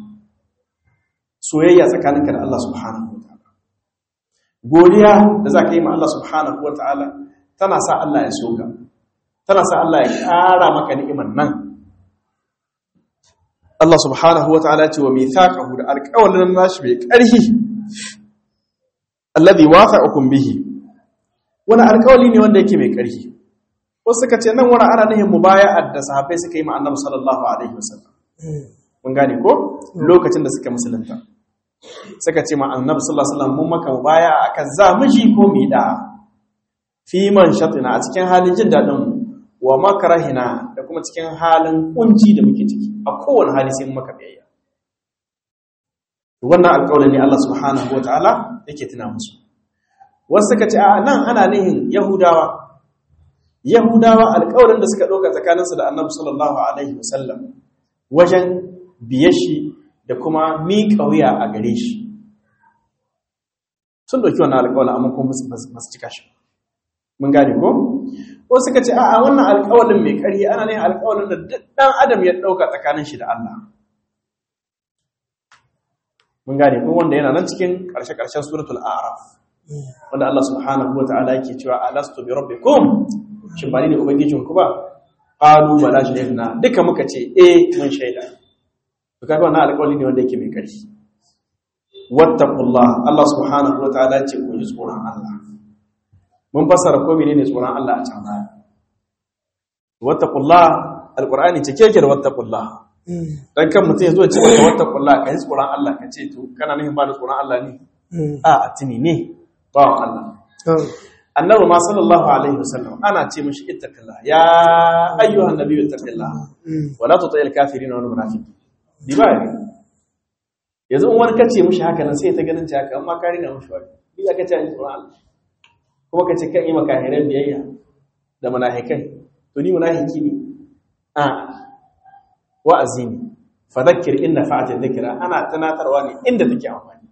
soyayya tsakaninka da Allah subhanahu wata'ala godiya da za ka yi ma Allah subhanahu wata'ala tana sa Allah ya soka tana sa Allah ya ƙara maka ni'imar nan Allah subhanahu wata'ala ce wa mithaqahu da alƙawalin nashi mai ƙarfi alladhi wafa'akum bihi wani alkawali ne wanda yake mai ƙarfi wasu suka ce nan wani ana nihin mubaya'ar da sahabbai suka yi ma annabi sallallahu alaihi wasallam mun gane ko lokacin da suka musulunta suka ce ma annabi sallallahu alaihi wasallam mun maka mubaya'a akan za mu ji ko mu da fi man shatina a cikin halin jin daɗin wa makarahina da kuma cikin halin kunci da muke ciki a kowane hali sai maka biyayya wannan alƙawarin ne Allah subhanahu wataala yake tuna musu wasu suka ce a nan ana nihin yahudawa yahudawa alƙawarin da suka ɗauka tsakaninsu da annabi sallallahu alaihi wasallam wajen biye shi da kuma miƙa wuya a gare shi sun ɗauki wannan alƙawarin amma kuma ba su cika shi mun gane ko wasu suka ce a'a wannan alƙawarin mai ƙarfi ana ne alƙawarin da duk ɗan adam ya ɗauka tsakanin shi da Allah mun gane ko wanda yana nan cikin ƙarshe-ƙarshen suratul a'raf wanda Allah subhanahu wa ta'ala yake cewa alastu bi rabbikum shin ba ni ne ubangijin ku ba qalu bala shahidna duka muka ce eh mun shaida to kaga wannan alƙawari ne wanda yake mai ƙarfi wattaqullah Allah subhanahu wa ta'ala ce ku ji tsoron Allah mun fassara ko menene tsoron Allah a can baya wattaqullah alqur'ani ce keke da wattaqullah dan kan mutum ya zo ce maka wattaqullah ka ji tsoron Allah ka ce to kana nufin ba da tsoron Allah ne a atini ne ba Allah annabi ma sallallahu alaihi wasallam ana ce mishi ittaqillah ya ayyuhan nabiyyu ittaqillah wala tuti'il kafirin wal munafiqin di ba ne yanzu in wani kace mishi haka nan sai ta ganin ta haka amma ka rina mishi wani bi aka ce ni tsoron Allah kuma kace kan yi maka hiran biyayya da munafikai to ni munafiki ne a wa'azi ne fadhakkir inna fa'ati dhikra ana tunatarwa ne inda take amfani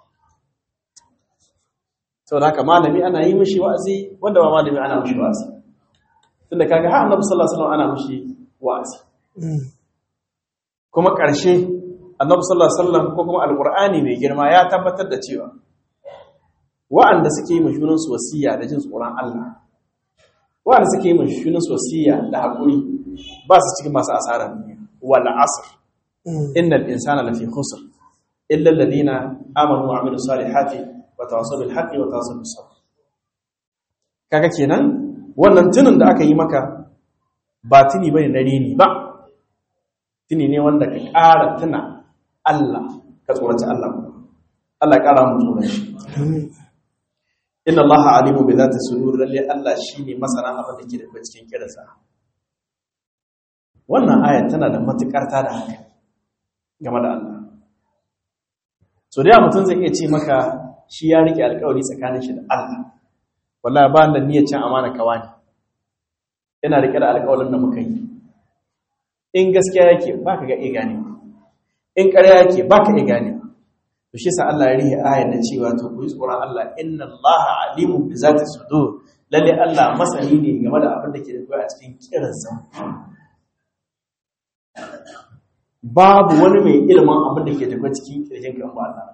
sau da haka malami ana yi mashi wa'azi wanda ba malami ana mashi wa'azi tunda kaga har annabi sallallahu alaihi wasallam ana mashi wa'azi kuma ƙarshe annabi sallallahu alaihi wasallam ko kuma alqur'ani mai girma ya tabbatar da cewa wa'anda suke yi mashunan su wasiya da jin tsoron Allah wa'anda suke yi mashunan su wasiya da hakuri ba su cikin masu asarar duniya wal asr innal insana lafi khusr illa alladhina amanu wa amilus salihati watawaso bil haqqi watawaso bis sabr kaga kenan wannan tunin da aka yi maka ba tuni bane na rini ba tuni ne wanda ka ƙara tuna Allah ka tsoraci Allah Allah ya ƙara mu tsoron shi inna Allah alimu bi zati sudur lalle Allah shine masana abin da ke da cikin kiransa wannan aya tana da matukar ta da hankali game da Allah so da mutum zai iya ce maka shi ya rike alkawari tsakanin shi da Allah wallahi ba da niyyar cin amana kawani yana rike da alkawarin da muka yi in gaskiya yake baka ga iya gane in ƙarya yake baka iya gane to shi sa Allah ya rihe ayar da cewa to ku yi tsoron Allah inna Allah alimun bi zati sudur lalle Allah masani ne game da abin da ke da a cikin kiransa babu wani mai ilimin abin da ke tafiya cikin kirjin kan ba Allah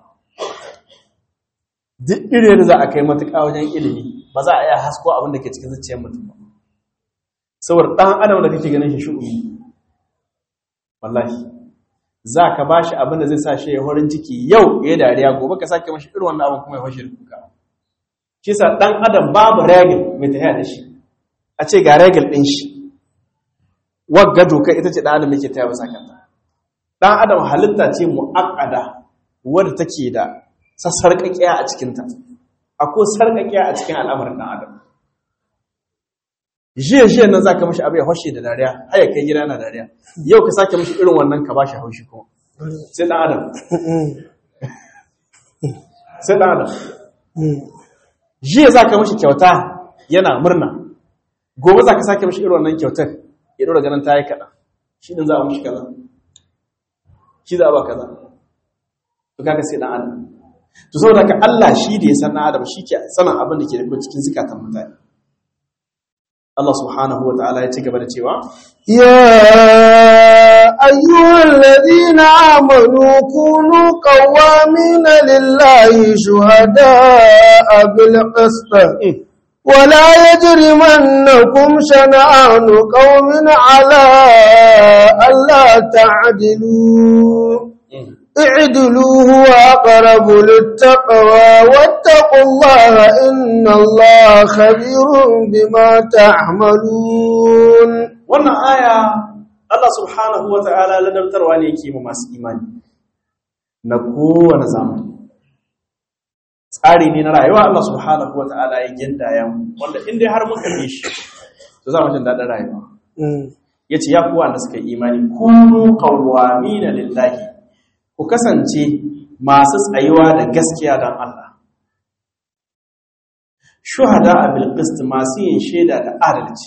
duk irin da za a kai matuƙa wajen ilimi ba za a iya hasko abin da ke cikin zuciyar mutum ba saboda ɗan adam da kake ganin shi shu'umi wallahi za ka ba shi abin da zai sa shi ya horin ciki yau ya dariya gobe ka sake mashi irin wannan abin kuma ya fashe da kuka shi sa ɗan adam babu regil mai tafiya da shi a ce ga regil ɗin shi wagga doka ita ce ɗan adam yake taya ba sakanta ɗan adam halitta ce mu'akkada wadda take da sassarƙaƙiya a cikinta akwai sarƙaƙiya a cikin al'amarin ɗan adam jiya jiya nan za ka mashi abu ya hoshe da dariya haya kai gida na dariya yau ka sake mashi irin wannan ka ba shi haushi kuma sai ɗan adam sai ɗan adam jiya za ka mashi kyauta yana murna gobe za ka sake mashi irin wannan kyautar ya ɗora ganin ta yi kaɗa shi ɗin za a mashi kaza shi za a ba kaza to kaga sai ɗan adam to saboda ka Allah shi da ya san Adam shi ke sanin abin da ke da cikin zikatan mutane Allah subhanahu wa ta'ala ya ci gaba da cewa ya ayyuhal ladina amanu kunu qawamin lillahi shuhada'a bil qist ولا يجرمنكم شنآن قوم على ألا تعدلوا اعدلوا هو أقرب للتقوى واتقوا الله إن الله خبير بما تعملون wannan aya Allah subhanahu wa ta'ala ladabtarwa ne yake ma masu imani na kowane zamani tsari ne na rayuwa Allah subhanahu wa ta'ala ya gindaya wanda in dai har muka bi shi to za mu jin daɗin rayuwa yace ya kuwa da suka yi imani kunu qawwamina lillahi ku kasance masu tsayuwa da gaskiya don Allah shuhada bil qist masu yin shaida da adalci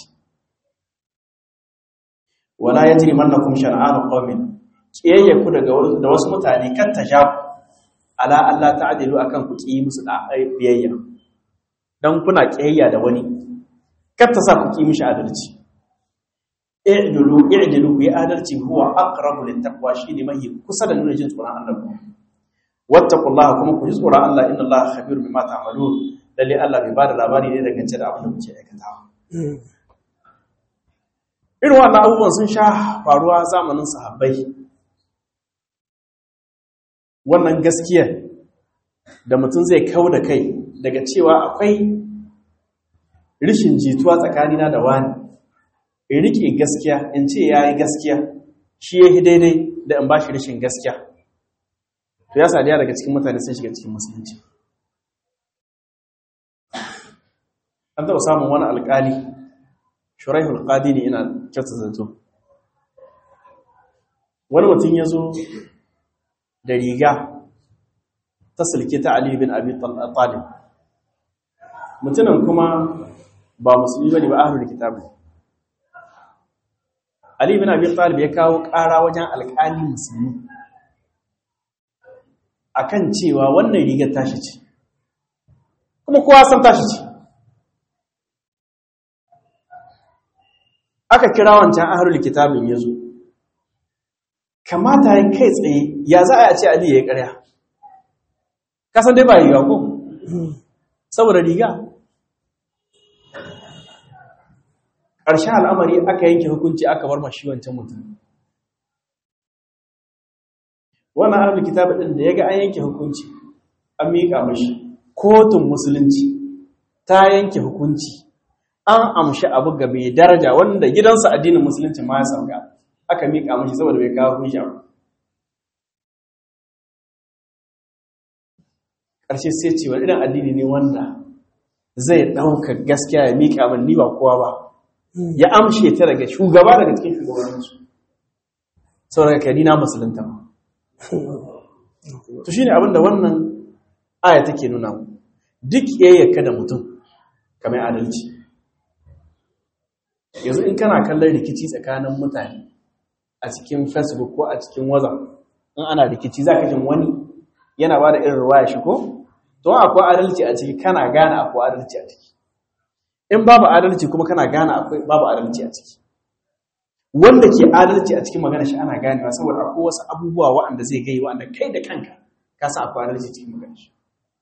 wala yajrimannakum shan'anu qaumin kiyayya ku daga da wasu mutane kan tasha ala Allah ta'dilu akan ku ki musu da biyayya dan kuna kiyayya da wani kar ta sa ku ki mishi adalci i'dilu i'dilu bi adalci huwa aqrabu lit taqwa shine mai kusa da nuna jin tsoron Allah wattaqullaha kuma ku ji tsoron Allah inna Allah khabirun bima ta'malun lalle Allah bai bada labari ne daga da abin da kuke aikatawa irin wannan abubuwan sun sha faruwa zamanin sahabbai wannan gaskiya da mutum zai kau da kai daga cewa akwai rishin jituwa tsakanina da wani in rike gaskiya in ce ya yi gaskiya shi ya yi daidai da in ba shi rishin gaskiya to ya sadiya daga cikin mutane sun shiga cikin musulunci an taɓa samun wani alƙali shuraihul qadi ne ina kyauta zato wani mutum ya zo da riga ta silke ta Ali bin Abi Talib mutumin kuma ba musulmi bane ba ahlul kitab Ali bin Abi Talib ya kawo ƙara wajen alƙali musulmi akan cewa wannan rigar tashi ce kuma kowa san tashi ce aka kira wancan ahlul kitabin yazo kamata ya kai tsaye ya za a ce Ali ya yi ƙarya kasan dai ba riga ko saboda riga ƙarshen al'amari aka yanke hukunci aka bar mashi wancan mutum wannan ahlul kitab din da yaga an yanke hukunci an miƙa mashi kotun musulunci ta yanke hukunci an amshi abu ga mai daraja wanda gidansa addinin musulunci ma ya sauka aka miƙa mashi saboda bai kawo hujja ba ƙarshe sai ce wani irin addini ne wanda zai ɗauka gaskiya ya miƙa min ni ba kowa ba ya amshe ta daga shugaba daga cikin shugabanninsu saboda kai na musulunta ba to shine abin da wannan aya take nuna mu duk yayyaka da mutum kamar adalci yanzu in kana kallon rikici tsakanin mutane a cikin facebook ko a cikin whatsapp in ana rikici za ka jin wani yana ba da irin ruwa shi ko to akwai adalci a ciki kana gane akwai adalci a ciki in babu adalci kuma kana gane akwai babu adalci a ciki wanda ke adalci a cikin magana shi ana ganewa saboda akwai wasu abubuwa waɗanda zai gai waɗanda kai da kanka ka san akwai adalci cikin magana shi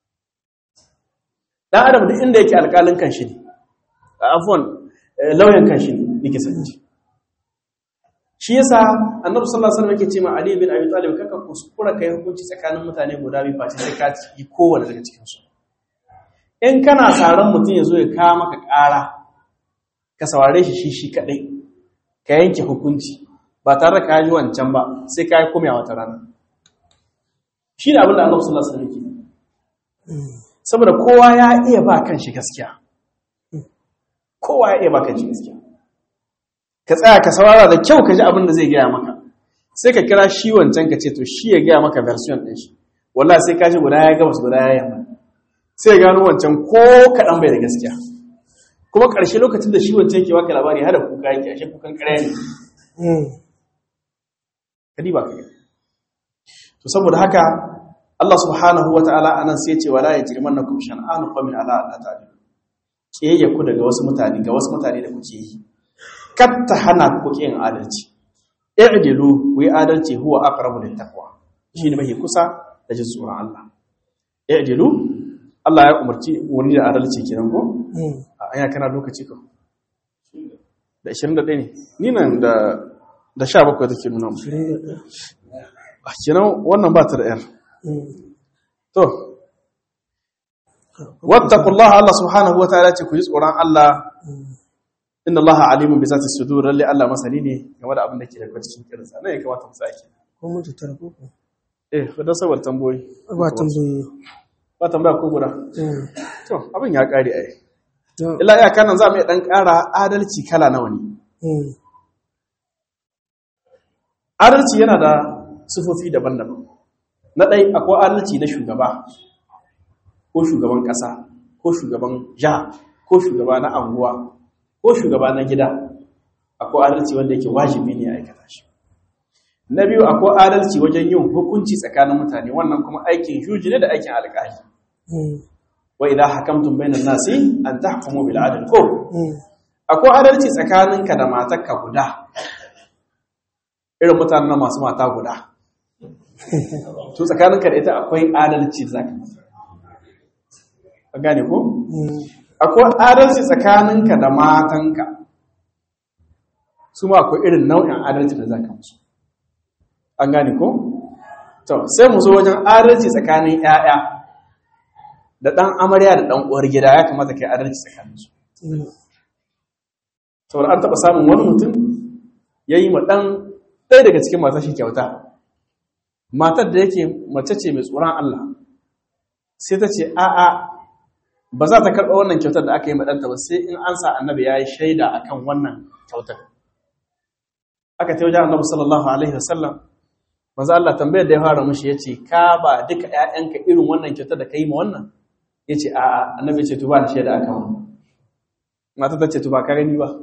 dan adam duk inda yake alƙalin kan shi ne afwan lauyan kan shi ne yake sanci shi yasa annabi sallallahu alaihi wasallam yake ce ma ali bin abi talib kaka kuskura kai hukunci tsakanin mutane guda biyu face sai ka yi kowanne daga cikin su in kana saran mutum yazo ya kawo maka ƙara ka saurare shi shi shi kadai ka yanke hukunci ba tare da ka yi wancan ba sai ka yi komai a wata rana shi ne abin da annabi sallallahu alaihi wasallam yake saboda kowa ya iya ba kanshi gaskiya kowa ya iya ba kanshi gaskiya ka tsaya ka saurara da kyau ka ji abin da zai gaya maka sai ka kira shi wancan ka ce to shi ya gaya maka version ɗin shi wallahi sai ka ji guda ya gabas guda ya yamma sai ya gano wancan ko kaɗan bai da gaskiya kuma ƙarshe lokacin da shi wancan yake baka labari hada kuka yake ashe kukan ƙarya ne kadi ba ka to saboda haka Allah subhanahu wa ta'ala anan sai ya ce wala yajrimannakum shan'anu qawmin ala alla ta'dilu kiyayya ku daga wasu mutane ga wasu mutane da kuke yi katta hana ku yin adalci i'dilu wi adalci huwa aqrabu lit taqwa shine mai kusa da jin tsoron Allah i'dilu Allah ya umarci wani da adalci kenan ko a aya kana lokaci ko da 21 ne ni nan da da 17 take nuna mu a kenan wannan ba ta da yar to wattaqullaha Allah subhanahu wa ta'ala ce ku ji tsoron Allah inna Allah alimun bi zati sudur lalle Allah masani ne game da abin da ke da cikin kirsa ne ya kamata mu sake ko mutu tarko ko eh da sabar tamboyi ba tambayoyi ba ba tambaya ko guda to abin ya kare ai to illa ya kanan za mu iya dan ƙara adalci kala nawa ne adalci yana da sufofi daban-daban na ɗai akwai adalci na shugaba ko shugaban ƙasa ko shugaban jiha ko shugaba na anguwa ko shugaba na gida akwai adalci wanda yake wajibi ne a aikata shi na biyu akwai adalci wajen yin hukunci tsakanin mutane wannan kuma aikin shuji ne da aikin alƙali wa idan hakamtum bainan nasi an tahkumu bil adl ko akwai adalci tsakaninka da matarka guda irin mutanen nan masu mata guda to tsakaninka da ita akwai adalci da zaka yi ka gane ko akwai adalci tsakaninka da matanka su ma akwai irin nau'in adalci da zaka musu an gane ko to sai mu zo wajen adalci tsakanin 'ya'ya da ɗan amarya da ɗan uwar gida ya kamata kai adalci tsakaninsu saboda an taɓa samun wani mutum ya yi ma ɗan ɗaya daga cikin matar shi kyauta matar da yake mace ce mai tsoron Allah sai ta ce a'a ba za ta karɓa wannan kyautar da aka yi maɗanta ba sai in an sa annabi ya yi shaida a kan wannan kyautar aka ta wajen annabi sallallahu alaihi wasallam maza Allah tambayar da ya fara mushi ya ce ka ba duka ‘ya'yanka irin wannan kyautar da ka yi ma wannan ya ce a'a annabi ce tu ba da shaida a kan wannan mata ta ce tu ba ka gani ba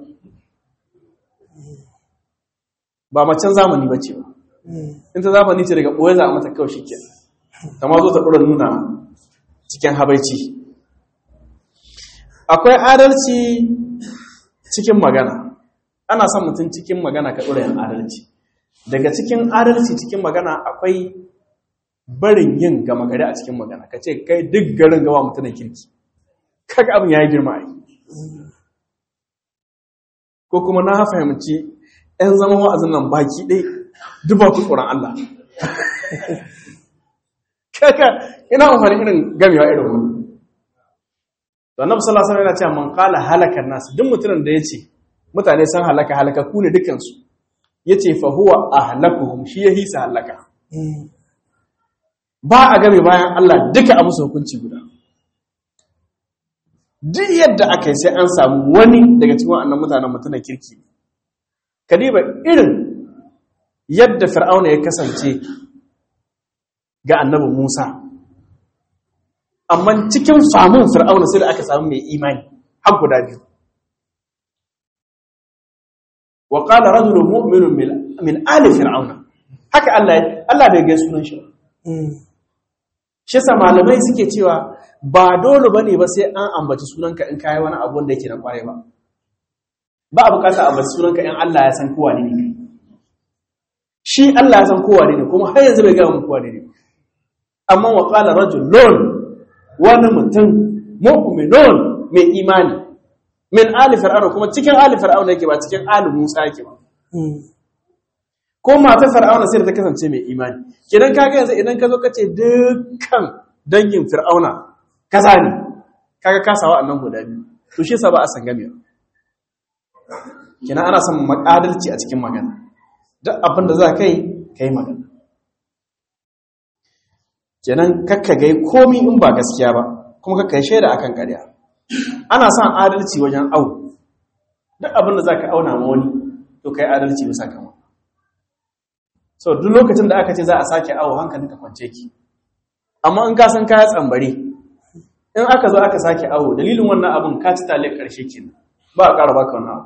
ba macen zamani ba ce ba in ta zamani ce daga ɓoye za a mata kawai shi ke ta ma zo ta ɗora nuna cikin habaici akwai adalci cikin magana ana son mutum cikin magana ka ɗora yin adalci daga cikin adalci cikin magana akwai barin yin gama gari a cikin magana ka ce kai duk garin gawa mutumin kirki kaga abin ya yi girma yi ko kuma na fahimci 'yan zama wa'azin nan baki ɗai duba ku tsoron Allah. Kaka ina amfani irin gamewa irin wani. Da na musala sanar yana cewa man kala halakar nasu duk mutumin da ya ce mutane san halaka halaka ku ne dukansu ya ce fahuwa a halakuhum shi ya hisa halaka. Ba a game bayan Allah duka a musu hukunci guda. Duk yadda aka yi sai an samu wani daga cikin wa'annan mutanen mutumin kirki ne. kadiba irin yadda fir'auna ya kasance ga annabi Musa amma cikin famun fir'auna sai da aka samu mai imani har guda biyu wa qala rajulun mu'minun min ali fir'auna haka Allah Allah bai ga sunan shi shi sa malamai suke cewa ba dole bane ba sai an ambaci sunanka in kai wani abu wanda yake na kware ba ba a bukata a basu sunanka in Allah ya san kowa ne ne shi Allah ya san kowa ne kuma har yanzu bai gaya mu kowa ne ne amma wa qala rajulun wani mutum mu'minun mai imani min ali fir'auna kuma cikin ali fir'auna yake ba cikin ali Musa yake ba ko mata fir'auna sai da ta kasance mai imani kidan kaga yanzu idan ka zo ka ce dukkan dangin fir'auna kaza ne kaga kasawa annan guda biyu to shi yasa ba a san gamewa kina ana son makadalci a cikin magana duk abin da za ka yi ka yi magana kenan kakka gai komi in ba gaskiya ba kuma kakka yi shaida akan ƙarya ana son adalci wajen au duk abin da za ka auna ma wani to ka yi adalci bisa kama so duk lokacin da aka ce za a sake au hankali ka kwance ki amma in ka san kaya tsambare in aka zo aka sake au dalilin wannan abin ka ci tale ƙarshe kenan ba a ƙara baka wannan abu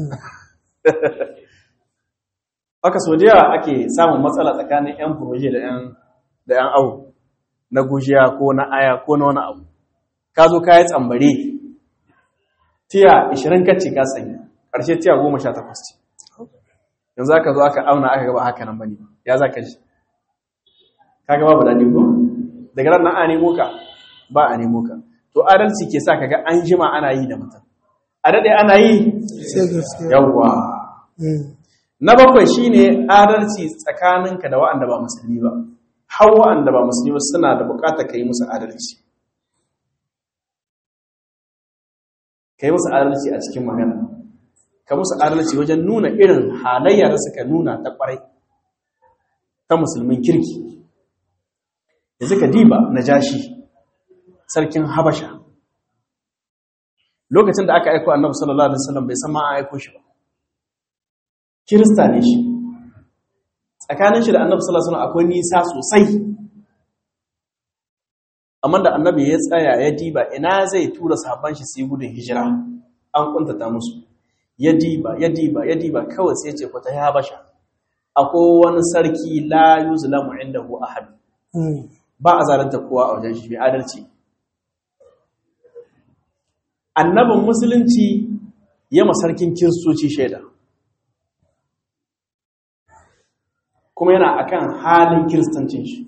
haka so da yawa ake samun matsala tsakanin 'yan furoje da 'yan awu na gujiya ko na aya ko na wani abu ka zo ka yi tsambare tiya 20 kacce ka sanya ƙarshe tiya 18 ce yanzu aka zo aka auna aka gaba haka nan bane ya za ka ji ka gaba ba daɗi ko daga ran nan a nemo ka ba a nemo ka to adalci ke sa kaga an jima ana yi da mutum a daɗe ana yi yawwa na bakwai shine adalci tsakaninka da wa'anda ba musulmi ba har wa'anda ba musulmi ba suna da bukatar ka yi musu adalci ka yi musu adalci a cikin magana ka musu adalci wajen nuna irin halayya da suka nuna ta kwarai ta musulmin kirki da suka diba na jashi sarkin habasha lokacin da aka aiko annabi sallallahu alaihi wasallam bai san ma an aiko shi ba kirista ne shi tsakanin shi da annabi sallallahu alaihi wasallam akwai nisa sosai amma da annabi ya tsaya ya diba ina zai tura sahabban shi su yi gudun hijira an kuntata musu ya diba ya diba ya diba kawai sai ce kwata ya basha akwai wani sarki la yuzlamu indahu ahad ba a zalunta kowa a wajen shi mai adalci annabin musulunci ya masarkin kiristoci shaida kuma yana akan halin kiristancin shi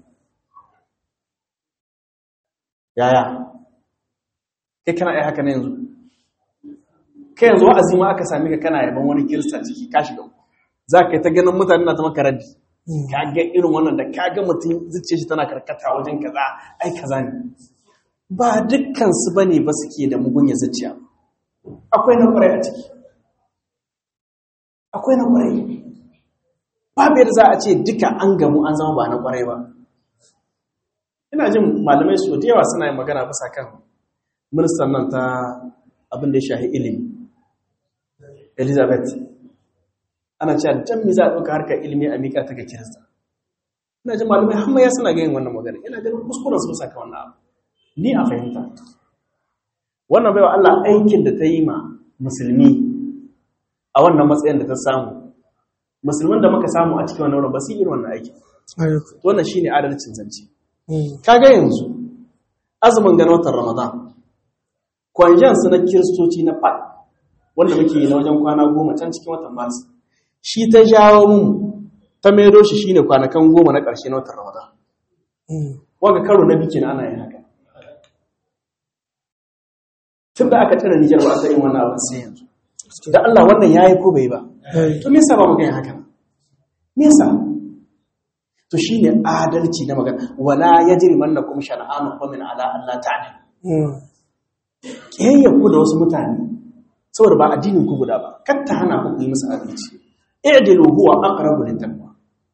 yaya kai kana ai haka na yanzu kai yanzu wa'azi ma aka sami ka kana yaban wani kirista ciki ka shiga za ka yi ta ganin mutane na ta maka raddi ka ga irin wannan da ka ga mutum zuciya shi tana karkata wajen kaza ai kaza ne ba dukkan su bane ba suke da mugunya zuciya akwai na kwarai a ciki akwai na kwarai babu yadda za a ce duka an gamu an zama ba na kwarai ba ina jin malamai su da yawa suna yin magana bisa kan ministan nan ta abin da ya shahi ilimi elizabeth ana cewa dan me za a ɗauka harkar ilimi a miƙa ta ga kirista ina jin malamai hamma ya suna ganin wannan magana ina ganin kuskuren su bisa kan wannan abu ni a fahimta wannan baiwa Allah aikin da ta yi ma musulmi a wannan matsayin da ta samu musulmin da muka samu a cikin wannan wurin ba su yi irin wannan aiki wannan shine adalcin zance kaga yanzu azumin ganin watan ramadan kwanjan su na kiristoci na fad wanda muke yi na wajen kwana goma can cikin watan masu shi ta jawo mu ta maido shi shine kwanakan goma na ƙarshe na watan ramadan wanga karo na biki na ana yin haka tun da aka tsira nijar ba a yin wannan abin sai yanzu da Allah wannan ya yi ko bai ba to me yasa ba mu ga haka me yasa to shine adalci na magana wala yajrimannakum shan'anu qawmin ala Allah ta'ala kiyayya ku da wasu mutane saboda ba addinin ku guda ba kar ta hana ku yi musu adalci i'dilu huwa aqrabu littaqwa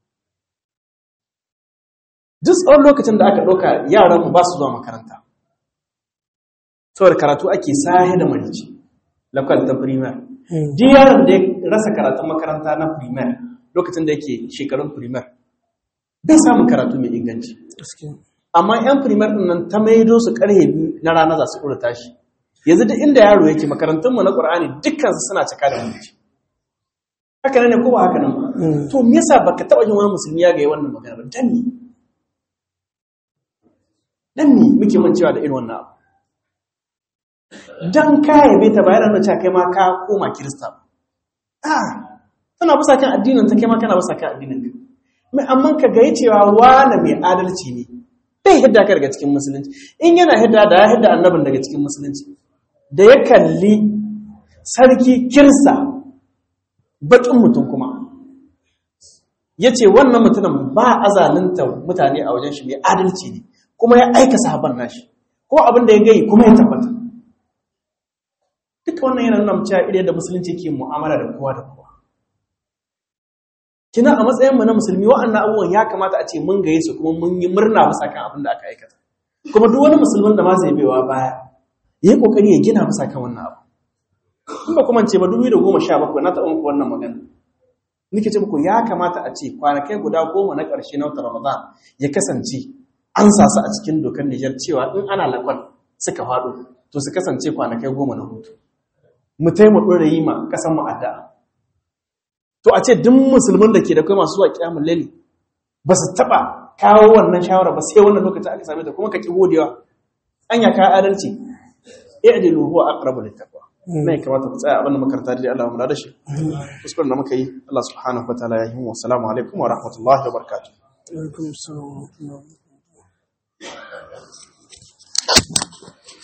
duk tsawon lokacin da aka ɗauka yaran mu ba su zuwa makaranta saboda karatu ake sahi da marici lakwal ta primer duk yaron da ya rasa karatun makaranta na primer lokacin da yake shekarun primer bai samun karatu mai inganci amma yan primer din nan ta maido su karhe biyu na rana za su ɗora tashi yanzu duk inda yaro yake makarantunmu na ƙur'ani dukkan su suna cika da mulki haka ne ko ba haka nan ba to me yasa baka taɓa yin wani musulmi ya ga wannan magana ba dan ni dan ni muke mancewa da irin wannan abu dan ka yabe ta bayan da cewa kai ma ka koma kirista ah tana bisa kan addinin ta kai ma kana bisa kan addinin ka mai amma ka ga cewa wani mai adalci ne bai hidda ka daga cikin musulunci in yana hidda da ya hidda annabin daga cikin musulunci da ya kalli sarki kirsa bakin mutum kuma ya ce wannan mutumin ba azalinta mutane a wajen shi mai adalci ne kuma ya aika sahaban nashi ko abin da ya gai kuma ya tabbata duka wannan yana nuna cewa ire da musulunci ke mu'amala da kowa da kowa kina a matsayin mu na musulmi wa'annan abubuwan ya kamata a ce mun gaye su kuma mun yi murna bisa kan abin da aka aikata kuma duk wani musulmin da ma zai baiwa baya yayi kokari ya gina bisa kan wannan abu in ba kuma ce ba 2017 na taɓa muku wannan magana nake ce muku ya kamata a ce kwanakai guda goma na ƙarshe na watan Ramadan ya kasance an sasu a cikin dokar Nijar cewa in ana lakwal suka faɗo to su kasance kwanakai goma na hutu mu taimaka ɗora yi ma ƙasan mu addu'a to a ce duk musulmin da ke da kai masu zuwa kiyamun laili ba su taɓa kawo wannan shawara ba sai wannan lokacin aka same ta kuma ka ki godewa anya ka adalci i'dilu huwa aqrabu littaqwa ne kamata ku tsaya abin da makaranta da Allah mu da shi kuskuren da muka yi Allah subhanahu wa ta'ala ya yi mu assalamu alaikum wa rahmatullahi wa barakatuh alaikum assalam wa rahmatullahi